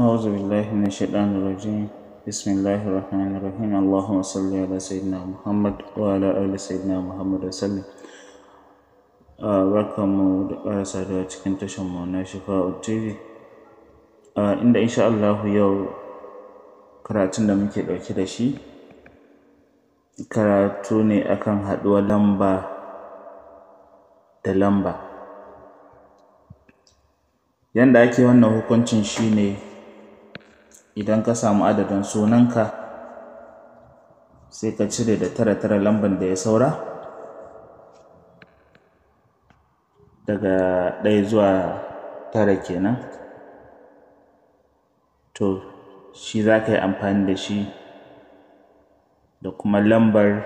أعوذ بالله من الشيطان الرجيم بسم الله الرحمن الرحيم اللهم صل على سيدنا محمد وعلى آل سيدنا محمد وسلم barkanmu da ƙara saduwa cikin tashanmu na Shifa'u TV inda insha Allah yau karatun da muke ɗauke da shi karatu ne akan haɗuwar lamba da lamba yanda ake wannan hukuncin shine idan ka samu adadin sunanka sai ka cire da tara tara lamban da ya saura daga ɗaya zuwa tara kenan to shi za ka yi amfani da shi da kuma lambar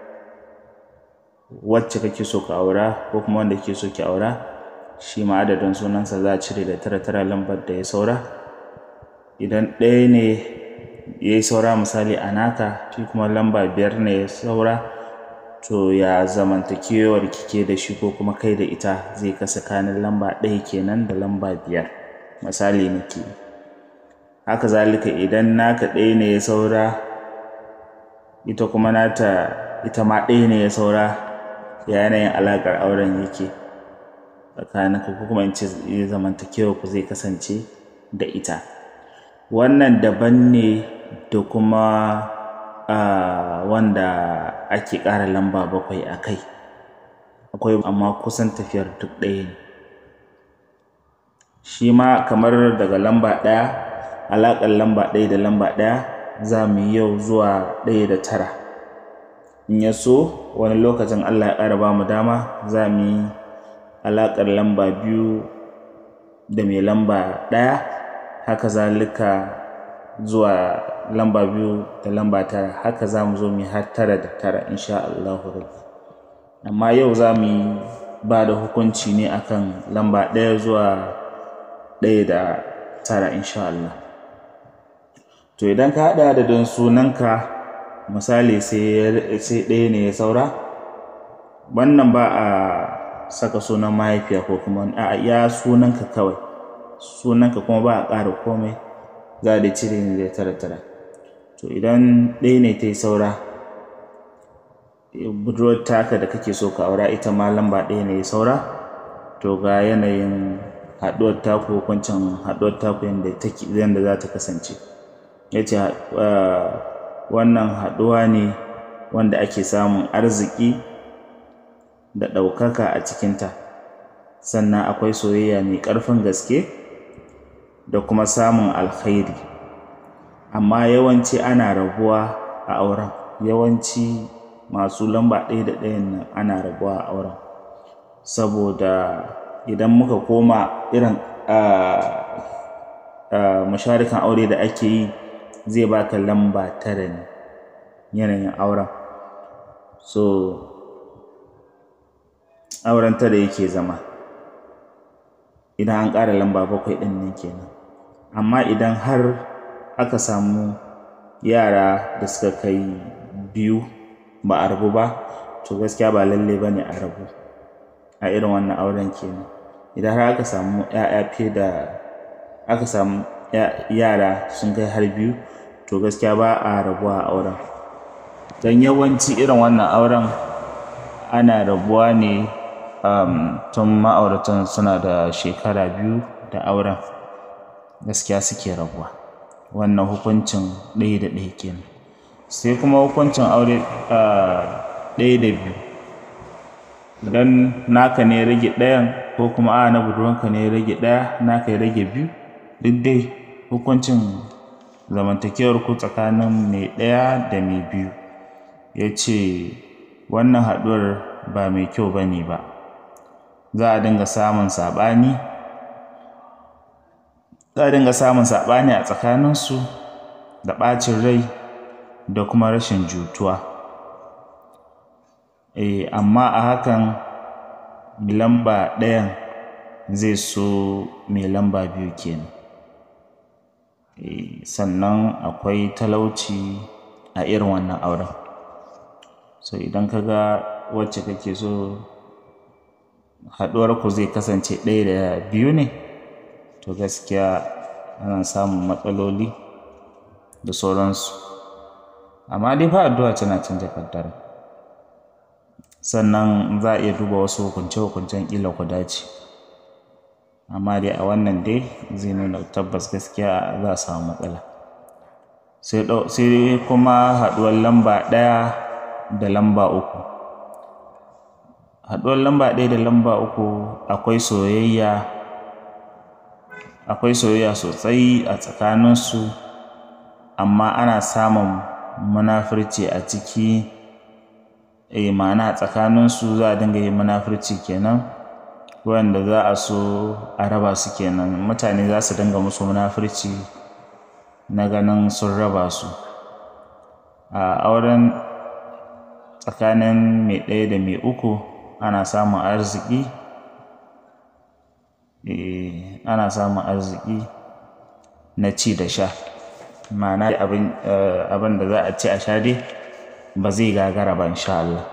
wacce kake so ka aura ko kuma wanda kake so ki aura shi ma adadin sunansa za a cire da tara tara lambar da ya saura idan ɗaya ne ya yi saura misali a naka shi kuma lamba biyar ne ya saura to ya zamantakewar kike da shi ko kuma kai da ita zai kasa kanin lamba ɗaya kenan da lamba biyar misali nake haka zalika idan naka ɗaya ne ya saura ita kuma nata ita ma ɗaya ne ya saura ya yanayin alaƙar auren yake tsakaninka ko kuma in ce zamantakewar ku zai kasance da ita wannan daban ne da kuma uh, wanda ake ƙara lamba bakwai a kai akwai amma kusan tafiyar duk ɗaya ne shi ma kamar daga lamba ɗaya alaƙar lamba ɗaya da lamba ɗaya za mu yi yau zuwa ɗaya da tara in ya so wani lokacin allah ya ƙara ba mu dama za mu yi alaƙar lamba biyu da mai lamba ɗaya haka zalika zuwa lamba biyu da lamba tara haka za mu zo mu har tara da tara insha Allahu rabbi amma yau za mu yi ba da hukunci ne akan lamba ɗaya zuwa ɗaya da tara insha Allah to idan ka haɗa adadin sunanka misali sai ɗaya ne ya saura wannan ba a saka sunan mahaifiya ko kuma a ya sunanka kawai sunanka kuma ba a ƙara komai za da cire ne da tara tara to idan ɗaya ne ta yi saura budurwar taka da kake so ka aura ita ma lamba ɗaya ne ya saura to ga yanayin haɗuwar taku hukuncin haɗuwar taku yadda take yadda za ta kasance ya ce wannan haɗuwa ne wanda ake samun arziki da ɗaukaka a cikinta sannan akwai soyayya mai ƙarfin gaske da kuma samun alkhairi amma yawanci ana rabuwa a auren yawanci masu lamba ɗaya da ɗayan nan ana rabuwa a auren saboda idan muka koma irin masharikan aure da ake yi zai baka lamba tara ne yanayin auren so auren tara yake zama idan an ƙara lamba bakwai ɗin nan kenan amma idan har aka samu yara da suka kai biyu ba a rabu ba to gaskiya ba lalle ba ne a rabu a irin wannan auren kenan idan har aka samu ‘ya'ya fiye da aka samu yara sun kai har biyu to gaskiya ba a rabuwa a auren don yawanci irin wannan auren ana rabuwa ne um, tun ma'auratan suna da shekara biyu da auren gaskiya suke rabuwa wannan hukuncin ɗaya da ɗaya kenan sai kuma hukuncin aure ɗaya da biyu idan naka ne rage ɗayan ko kuma a na budurwanka ne rage ɗaya naka ya rage biyu duk dai hukuncin zamantakewar ku tsakanin mai ɗaya da mai biyu ya ce wannan haɗuwar ba mai kyau ba ne ba za a dinga samun saɓani za a dinga samun saɓani a tsakaninsu da ɓacin rai da kuma rashin jutuwa e, amma a hakan mai lamba ɗayan zai so mai lamba biyu kenan e, sannan akwai talauci a irin wannan auren so idan ka ga wacce kake so haɗuwarku zai kasance ɗaya da biyu ne to gaskiya ana samun matsaloli da sauransu amma dai fa addu'a tana canja kaddara sannan za a iya duba wasu hukunce-hukuncen ƙila ku dace amma dai a wannan dai zai nuna tabbas gaskiya za a samu matsala sai kuma haɗuwar lamba ɗaya da lamba uku haɗuwar lamba ɗaya da lamba uku akwai soyayya akwai soyayya sosai a tsakaninsu amma ana samun munafurci a ciki eh ma'ana a tsakaninsu za a dinga yin munafurci kenan wanda za a so a raba su kenan mutane za su dinga musu munafurci na ganin sun raba su a auren tsakanin mai ɗaya da mai uku ana samun arziki eh ana samun arziki na ci da sha ma'ana abin abin da za a ci a sha dai ba zai gagara ba insha Allah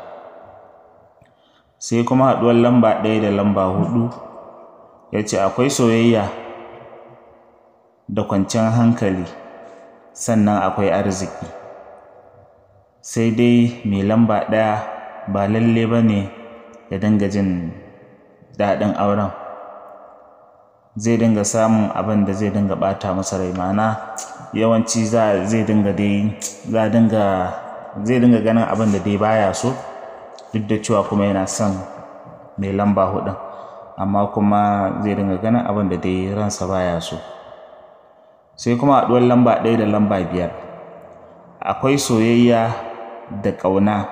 sai kuma haɗuwar lamba ɗaya da lamba huɗu ya ce akwai soyayya da kwanciyar hankali sannan akwai arziki sai dai mai lamba ɗaya ba lalle ba ne ya dinga jin daɗin auren zai dinga samun abin da zai dinga ɓata masa rai ma'ana yawanci zai dinga dai za dinga zai dinga ganin abin da dai baya so duk da cewa kuma yana son mai lamba hudun amma kuma zai dinga ganin abin da dai ransa baya so sai kuma haɗuwar lamba ɗaya da lamba biyar akwai soyayya da ƙauna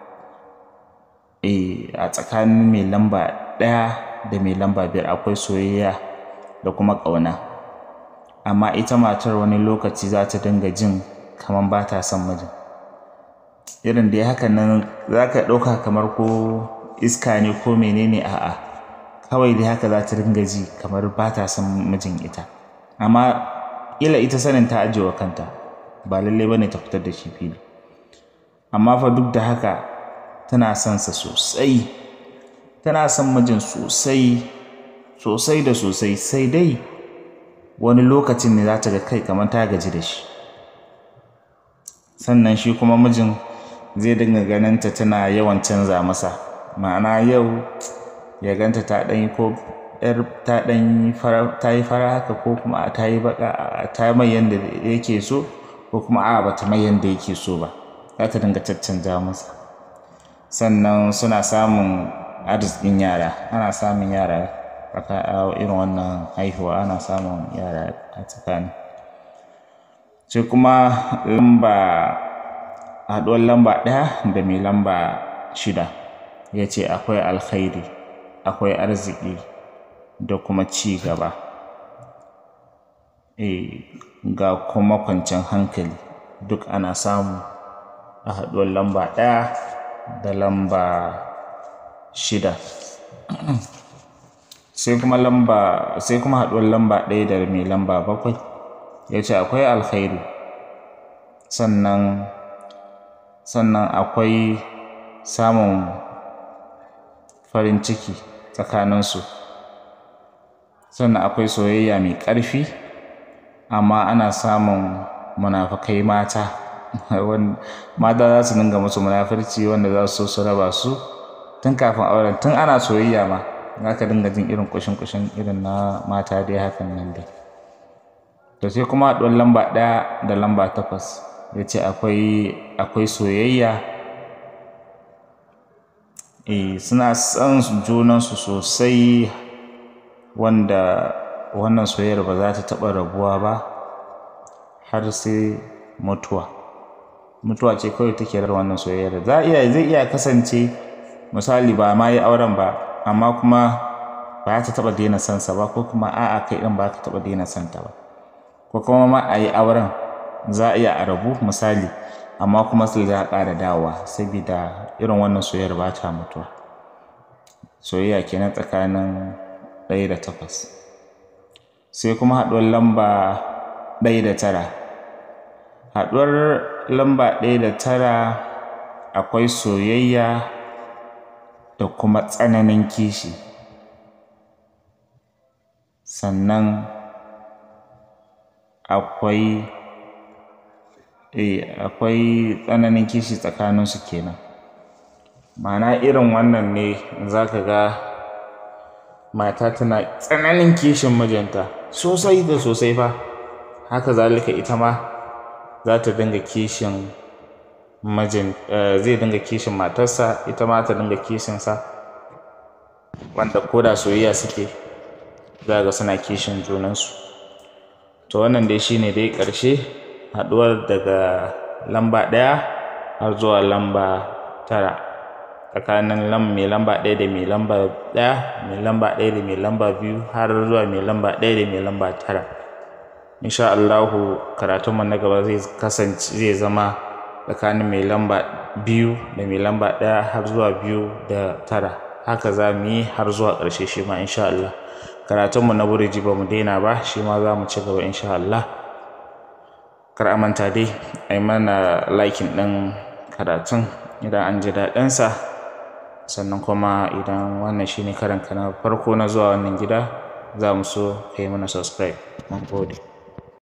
a tsakanin mai lamba ɗaya da mai lamba biyar akwai soyayya da kuma ƙauna amma ita matar wani lokaci za ta dinga jin kamar ba ta son mijin irin da ya haka nan za ka ɗauka kamar ko iska ne ko menene a'a kawai dai haka za ta dinga ji kamar ba ta son mijin ita amma ila ita sanin ta ajiye wa kanta ba lallai ba ne ta fitar da shi fili amma fa duk da haka tana son sa sosai tana son mijin sosai sosai da sosai sai dai wani lokacin ne za ta ga kai kamar ta gaji da shi sannan shi kuma mijin zai dinga ganinta tana yawan canza masa ma'ana yau ya ganta ta ɗan yi ko yar ta ɗan yi fara ta yi fara haka ko kuma ta yi baka ta mai yanda yake so ko kuma a bata mai yanda yake so ba za ta dinga caccanja masa sannan suna samun arzikin yara ana samun yara a irin wannan haihuwa ana samun yara a tsakani sai kuma lamba haɗuwar lamba ɗaya da mai lamba shida ya ce akwai alkhairi akwai arziki da kuma ci gaba e, ga kuma kwanciyar hankali duk ana samu a haɗuwar lamba ɗaya da lamba shida sai kuma lamba sai kuma haɗuwar lamba ɗaya da mai lamba bakwai ya ce akwai alkhairi sannan sannan akwai samun farin ciki tsakaninsu sannan akwai soyayya mai ƙarfi amma ana samun munafukai mata mata za su dinga musu munafurci wanda za su so su raba su tun kafin auren tun ana soyayya ma za ka dinga jin irin kushin-kushin irin na mata dai hakan nan dai to sai kuma haɗuwar lamba ɗaya da lamba takwas ya ce akwai soyayya e suna son junansu sosai wanda wannan soyayyar ba za ta taɓa rabuwa ba har sai mutuwa mutuwa ce kawai take da wannan soyayyar za iya zai iya kasance misali ba ma yi auren ba amma kuma ba ta taɓa daina son sa ba ko kuma a'a kai ɗin ba ka taɓa daina son ta ba ko kuma ma a yi auren za a iya a rabu misali amma kuma sai za a ƙara dawowa saboda irin wannan soyayyar ba ta mutuwa soyayya kenan tsakanin ɗaya da takwas sai kuma haɗuwar lamba ɗaya da tara haɗuwar lamba ɗaya da tara akwai soyayya da kuma tsananin kishi sannan akwai eh akwai tsananin kishi tsakaninsu kenan ma'ana irin wannan ne za ka ga mata tana tsananin kishin mijinta sosai da sosai fa haka zalika ita ma za ta dinga kishin mijin zai dinga kishin matarsa ita ma ta dinga kishinsa wanda ko da soyayya suke za ga suna kishin junansu to wannan dai shine dai ƙarshe haɗuwar daga lamba ɗaya har zuwa lamba tara tsakanin lam mai lamba ɗaya da mai lamba ɗaya mai lamba ɗaya da mai lamba biyu har zuwa mai lamba ɗaya da mai lamba tara insha Allahu karatunmu na gaba zai kasance zai zama tsakanin mai lamba biyu da mai lamba ɗaya har zuwa biyu da tara haka za mu yi har zuwa ƙarshe shi ma insha Allah karatunmu na buriji ba mu daina ba shi ma za mu ci gaba insha Allah kar a manta dai a yi mana likin ɗin karatun idan an ji daɗinsa sannan kuma idan wannan shine karanka na farko na zuwa wannan gida za mu so ka yi mana subscribe mun gode